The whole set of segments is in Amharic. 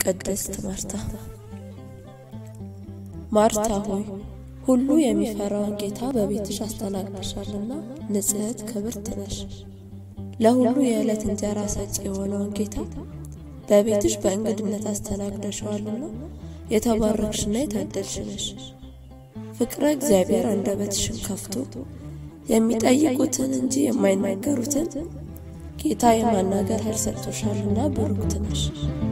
ቅድስት ማርታ ማርታ ሆይ ሁሉ የሚፈራውን ጌታ በቤትሽ አስተናግደሻልና ንጽሕት ክብርት ነሽ። ለሁሉ የዕለት እንጀራ ሰጪ የሆነውን ጌታ በቤትሽ በእንግድነት አስተናግደሸዋልና የተባረክሽና የታደልሽ ነሽ። ፍቅረ እግዚአብሔር አንደበትሽን ከፍቶ የሚጠይቁትን እንጂ የማይናገሩትን ጌታ የማናገር ኃይል ሰጥቶሻልና ብሩክት ነሽ።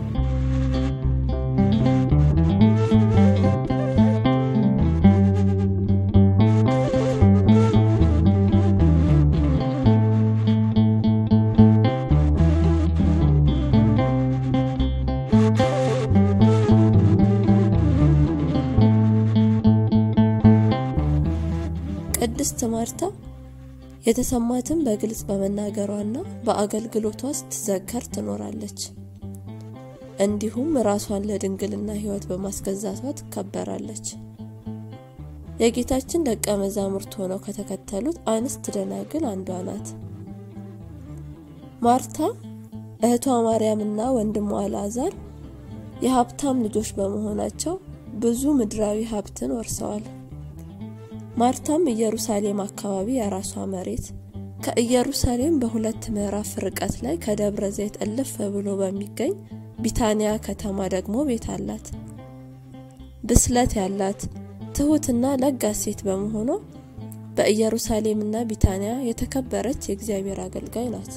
ቅድስት ማርታ የተሰማትን በግልጽ በመናገሯና በአገልግሎቷ ስትዘከር ትኖራለች። እንዲሁም ራሷን ለድንግልና ሕይወት በማስገዛቷ ትከበራለች። የጌታችን ደቀ መዛሙርት ሆነው ከተከተሉት አንስት ደናግል አንዷ ናት። ማርታ እህቷ ማርያምና ወንድሟ አልዓዛር የሀብታም ልጆች በመሆናቸው ብዙ ምድራዊ ሀብትን ወርሰዋል። ማርታም ኢየሩሳሌም አካባቢ የራሷ መሬት ከኢየሩሳሌም በሁለት ምዕራፍ ርቀት ላይ ከደብረ ዘይት እልፍ ብሎ በሚገኝ ቢታንያ ከተማ ደግሞ ቤት አላት። ብስለት ያላት ትሁትና ለጋስ ሴት በመሆኗ በኢየሩሳሌምና ቢታንያ የተከበረች የእግዚአብሔር አገልጋይ ናት።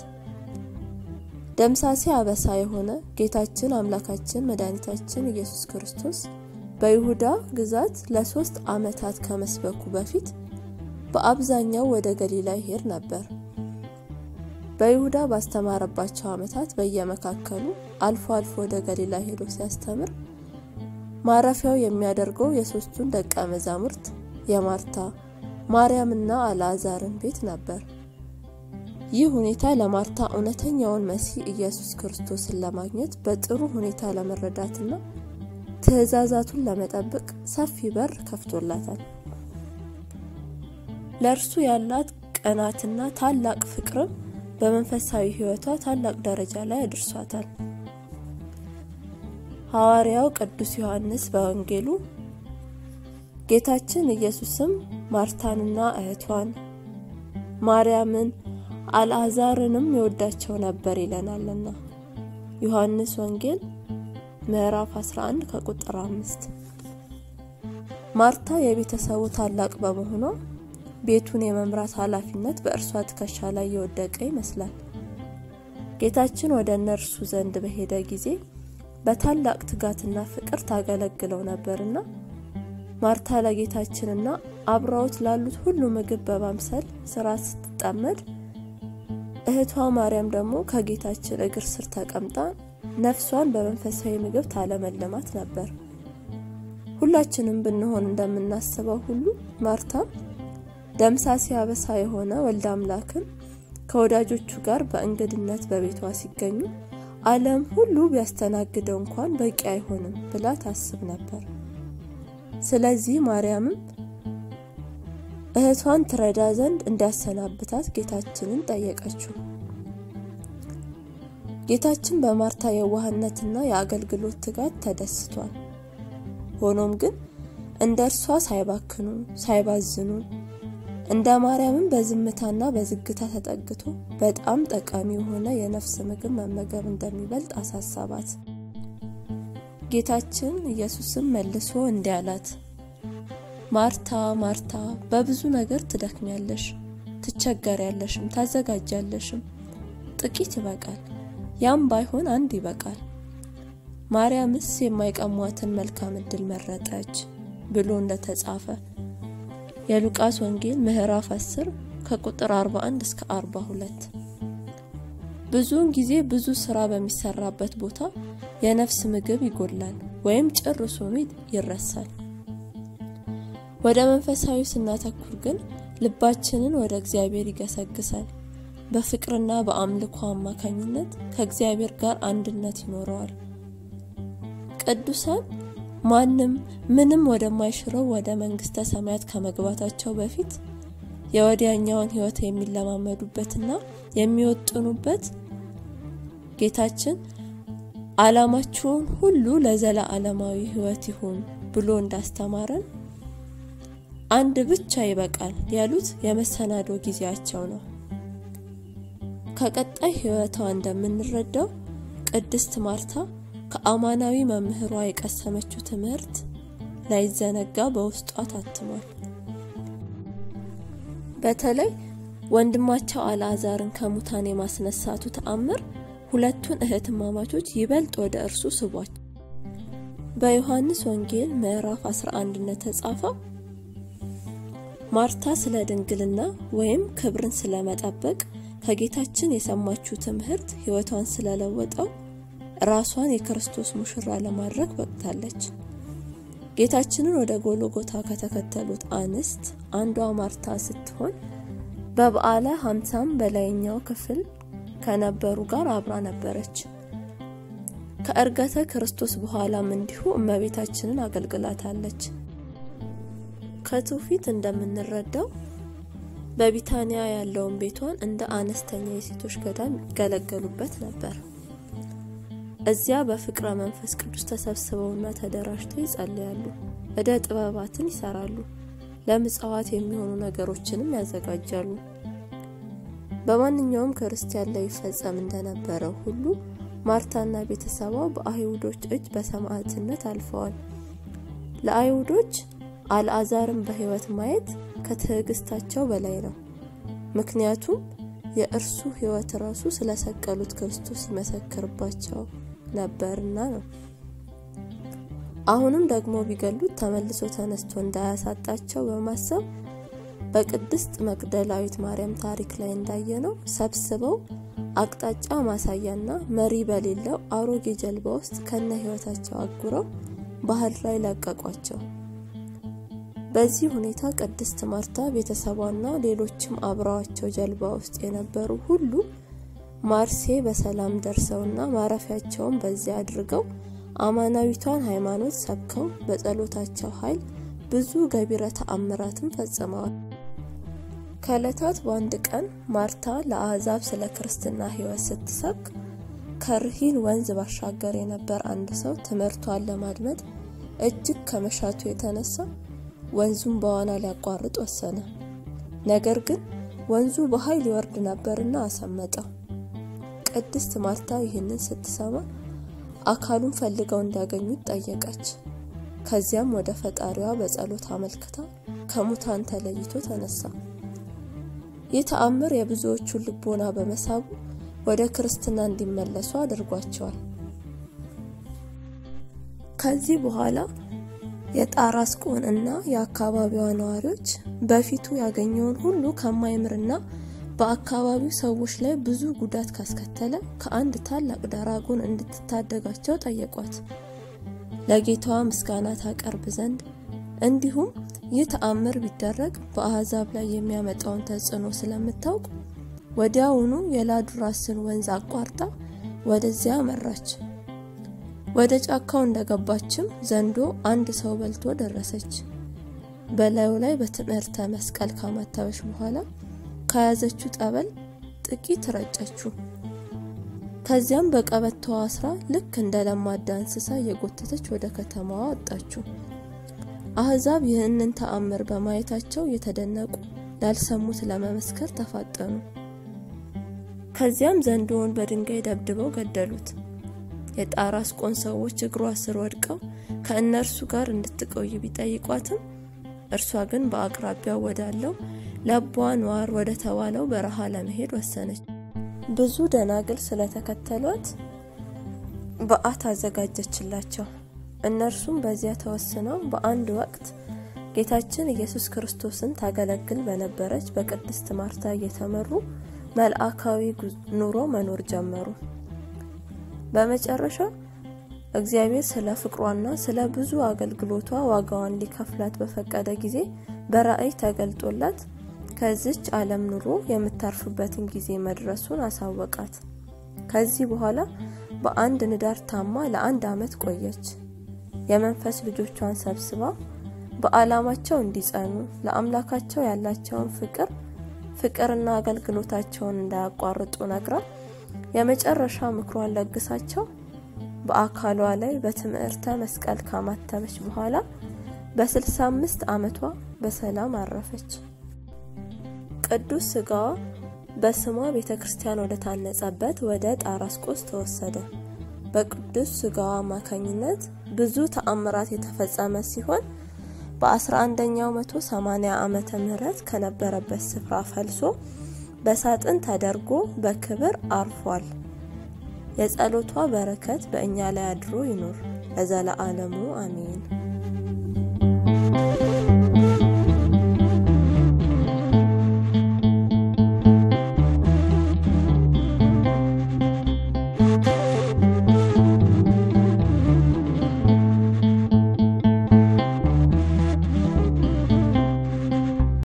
ደምሳሴ አበሳ የሆነ ጌታችን አምላካችን መድኃኒታችን ኢየሱስ ክርስቶስ በይሁዳ ግዛት ለሶስት ዓመታት ከመስበኩ በፊት በአብዛኛው ወደ ገሊላ ይሄድ ነበር። በይሁዳ ባስተማረባቸው ዓመታት በየመካከሉ አልፎ አልፎ ወደ ገሊላ ሄዶ ሲያስተምር ማረፊያው የሚያደርገው የሶስቱን ደቀ መዛሙርት የማርታ ማርያምና አልዓዛርን ቤት ነበር። ይህ ሁኔታ ለማርታ እውነተኛውን መሲህ ኢየሱስ ክርስቶስን ለማግኘት በጥሩ ሁኔታ ለመረዳትና ትእዛዛቱን ለመጠበቅ ሰፊ በር ከፍቶላታል። ለእርሱ ያላት ቅናትና ታላቅ ፍቅርም በመንፈሳዊ ሕይወቷ ታላቅ ደረጃ ላይ አድርሷታል። ሐዋርያው ቅዱስ ዮሐንስ በወንጌሉ ጌታችን ኢየሱስም ማርታንና እህቷን ማርያምን አልዓዛርንም ይወዳቸው ነበር ይለናልና ዮሐንስ ወንጌል ምዕራፍ 11 ከቁጥር 5 ማርታ የቤተሰቡ ታላቅ በመሆኗ ቤቱን የመምራት ኃላፊነት በእርሷ ትከሻ ላይ የወደቀ ይመስላል። ጌታችን ወደ እነርሱ ዘንድ በሄደ ጊዜ በታላቅ ትጋትና ፍቅር ታገለግለው ነበርና ማርታ ለጌታችንና አብረውት ላሉት ሁሉ ምግብ በማምሰል ስራ ስትጠመድ፣ እህቷ ማርያም ደግሞ ከጌታችን እግር ስር ተቀምጣ ነፍሷን በመንፈሳዊ ምግብ ታለመለማት ነበር። ሁላችንም ብንሆን እንደምናስበው ሁሉ ማርታም ደምሳሴ አበሳ የሆነ ወልደ አምላክን ከወዳጆቹ ጋር በእንግድነት በቤቷ ሲገኙ ዓለም ሁሉ ቢያስተናግደው እንኳን በቂ አይሆንም ብላ ታስብ ነበር። ስለዚህ ማርያምም እህቷን ትረዳ ዘንድ እንዲያሰናብታት ጌታችንን ጠየቀችው። ጌታችን በማርታ የዋህነትና የአገልግሎት ትጋት ተደስቷል። ሆኖም ግን እንደ እርሷ ሳይባክኑ ሳይባዝኑ እንደ ማርያምም በዝምታና በዝግታ ተጠግቶ በጣም ጠቃሚ የሆነ የነፍስ ምግብ መመገብ እንደሚበልጥ አሳሰባት። ጌታችን ኢየሱስም መልሶ እንዲህ አላት፣ ማርታ ማርታ፣ በብዙ ነገር ትደክሚያለሽ፣ ትቸገሪያለሽም፣ ታዘጋጃለሽም። ጥቂት ይበቃል፣ ያም ባይሆን አንድ ይበቃል። ማርያምስ የማይቀሟትን መልካም እድል መረጠች ብሎ እንደተጻፈ የሉቃስ ወንጌል ምዕራፍ 10 ከቁጥር 41 እስከ 42። ብዙውን ጊዜ ብዙ ስራ በሚሰራበት ቦታ የነፍስ ምግብ ይጎላል ወይም ጭርሱኑ ይረሳል። ወደ መንፈሳዊ ስናተኩር ግን ልባችንን ወደ እግዚአብሔር ይገሰግሳል። በፍቅርና በአምልኮ አማካኝነት ከእግዚአብሔር ጋር አንድነት ይኖረዋል። ቅዱሳን ማንም ምንም ወደማይሽረው ወደ መንግስተ ሰማያት ከመግባታቸው በፊት የወዲያኛውን ሕይወት የሚለማመዱበትና የሚወጥኑበት ጌታችን ዓላማችሁን ሁሉ ለዘላለማዊ ሕይወት ይሁን ብሎ እንዳስተማረን አንድ ብቻ ይበቃል ያሉት የመሰናዶ ጊዜያቸው ነው። ከቀጣይ ሕይወቷ እንደምንረዳው ቅድስት ማርታ ከአማናዊ መምህሯ የቀሰመችው ትምህርት ላይዘነጋ በውስጧ ታትሟል። በተለይ ወንድማቸው አልዓዛርን ከሙታን የማስነሳቱ ተአምር ሁለቱን እህትማማቾች ይበልጥ ወደ እርሱ ስቧቸው። በዮሐንስ ወንጌል ምዕራፍ 11 እንደተጻፈው ማርታ ስለ ድንግልና ወይም ክብርን ስለመጠበቅ ከጌታችን የሰማችው ትምህርት ሕይወቷን ስለለወጠው ራሷን የክርስቶስ ሙሽራ ለማድረግ በቅታለች። ጌታችንን ወደ ጎልጎታ ከተከተሉት አንስት አንዷ ማርታ ስትሆን በበዓለ ሀምሳም በላይኛው ክፍል ከነበሩ ጋር አብራ ነበረች። ከእርገተ ክርስቶስ በኋላም እንዲሁ እመቤታችንን አገልግላታለች። ከትውፊት እንደምንረዳው በቢታንያ ያለውን ቤቷን እንደ አነስተኛ የሴቶች ገዳም ይገለገሉበት ነበር። እዚያ በፍቅረ መንፈስ ቅዱስ ተሰብስበውና ተደራጅተው ይጸልያሉ፣ እደ ጥበባትን ይሰራሉ፣ ለምጽዋት የሚሆኑ ነገሮችንም ያዘጋጃሉ። በማንኛውም ክርስቲያን ላይ ይፈጸም እንደነበረው ሁሉ ማርታና ቤተሰቧ በአይሁዶች እጅ በሰማዕትነት አልፈዋል። ለአይሁዶች አልዓዛርን በሕይወት ማየት ከትዕግስታቸው በላይ ነው። ምክንያቱም የእርሱ ሕይወት ራሱ ስለሰቀሉት ክርስቶስ ይመሰክርባቸው ነበርና ነው። አሁንም ደግሞ ቢገሉት ተመልሶ ተነስቶ እንዳያሳጣቸው በማሰብ በቅድስት መግደላዊት ማርያም ታሪክ ላይ እንዳየነው ሰብስበው አቅጣጫ ማሳያና መሪ በሌለው አሮጌ ጀልባ ውስጥ ከነ ሕይወታቸው አጉረው ባህር ላይ ለቀቋቸው። በዚህ ሁኔታ ቅድስት ማርታ ቤተሰቧና ሌሎችም አብረዋቸው ጀልባ ውስጥ የነበሩ ሁሉ ማርሴ በሰላም ደርሰውና ማረፊያቸውን በዚያ አድርገው አማናዊቷን ሃይማኖት ሰብከው በጸሎታቸው ኃይል ብዙ ገቢረ ተአምራትን ፈጽመዋል። ከዕለታት በአንድ ቀን ማርታ ለአሕዛብ ስለ ክርስትና ሕይወት ስትሰብክ ከርሂን ወንዝ ባሻገር የነበር አንድ ሰው ትምህርቷን ለማድመጥ እጅግ ከመሻቱ የተነሳ ወንዙን በዋና ሊያቋርጥ ወሰነ። ነገር ግን ወንዙ በኃይል ይወርድ ነበርና አሰመጠው። ቅድስት ማርታ ይህንን ስትሰማ አካሉን ፈልገው እንዲያገኙት ጠየቀች። ከዚያም ወደ ፈጣሪዋ በጸሎት አመልክታ ከሙታን ተለይቶ ተነሳ። ይህ ተአምር የብዙዎቹን ልቦና በመሳቡ ወደ ክርስትና እንዲመለሱ አድርጓቸዋል። ከዚህ በኋላ የጣራስቆን እና የአካባቢዋ ነዋሪዎች በፊቱ ያገኘውን ሁሉ ከማይምርና በአካባቢው ሰዎች ላይ ብዙ ጉዳት ካስከተለ ከአንድ ታላቅ ዳራጎን እንድትታደጋቸው ጠየቋት። ለጌታዋ ምስጋና ታቀርብ ዘንድ እንዲሁም ይህ ተአምር ቢደረግ በአሕዛብ ላይ የሚያመጣውን ተጽዕኖ ስለምታውቅ ወዲያውኑ የላዱራስን ወንዝ አቋርጣ ወደዚያ መራች። ወደ ጫካው እንደገባችም ዘንዶ አንድ ሰው በልቶ ደረሰች። በላዩ ላይ በትምህርተ መስቀል ካማተበች በኋላ ከያዘችው ጠበል ጥቂት ረጨችው። ከዚያም በቀበቶዋ አስራ ልክ እንደ ለማዳ እንስሳ እየጎተተች ወደ ከተማዋ ወጣችው። አሕዛብ ይህንን ተአምር በማየታቸው የተደነቁ ላልሰሙት ለመመስከር ተፋጠኑ። ከዚያም ዘንዶውን በድንጋይ ደብድበው ገደሉት። የጣራስቆን ሰዎች እግሯ ስር ወድቀው ከእነርሱ ጋር እንድትቆይ ቢጠይቋትም እርሷ ግን በአቅራቢያው ወዳለው ለቧ ነዋር ወደ ተባለው በረሃ ለመሄድ ወሰነች። ብዙ ደናግል ስለተከተሏት በዓት አዘጋጀችላቸው። እነርሱም በዚያ ተወስነው በአንድ ወቅት ጌታችን ኢየሱስ ክርስቶስን ታገለግል በነበረች በቅድስት ማርታ እየተመሩ መልአካዊ ኑሮ መኖር ጀመሩ። በመጨረሻ እግዚአብሔር ስለ ፍቅሯና ስለ ብዙ አገልግሎቷ ዋጋዋን ሊከፍላት በፈቀደ ጊዜ በራእይ ተገልጦላት ከዚች ዓለም ኑሮ የምታርፍበትን ጊዜ መድረሱን አሳወቃት። ከዚህ በኋላ በአንድ ንዳር ታማ ለአንድ ዓመት ቆየች። የመንፈስ ልጆቿን ሰብስባ በዓላማቸው እንዲጸኑ ለአምላካቸው ያላቸውን ፍቅር ፍቅርና አገልግሎታቸውን እንዳያቋርጡ ነግራ የመጨረሻ ምክሯን ለግሳቸው በአካሏ ላይ በትምህርተ መስቀል ካማተበች በኋላ በ65 ዓመቷ በሰላም አረፈች። ቅዱስ ስጋዋ በስሟ ቤተ ክርስቲያን ወደ ታነጸበት ወደ ጣራስቆስ ተወሰደ። በቅዱስ ስጋዋ አማካኝነት ብዙ ተአምራት የተፈጸመ ሲሆን በ11ኛው መቶ 80 ዓመተ ምህረት ከነበረበት ስፍራ ፈልሶ በሳጥን ተደርጎ በክብር አርፏል። የጸሎቷ በረከት በእኛ ላይ አድሮ ይኖር ለዘለዓለሙ አሜን።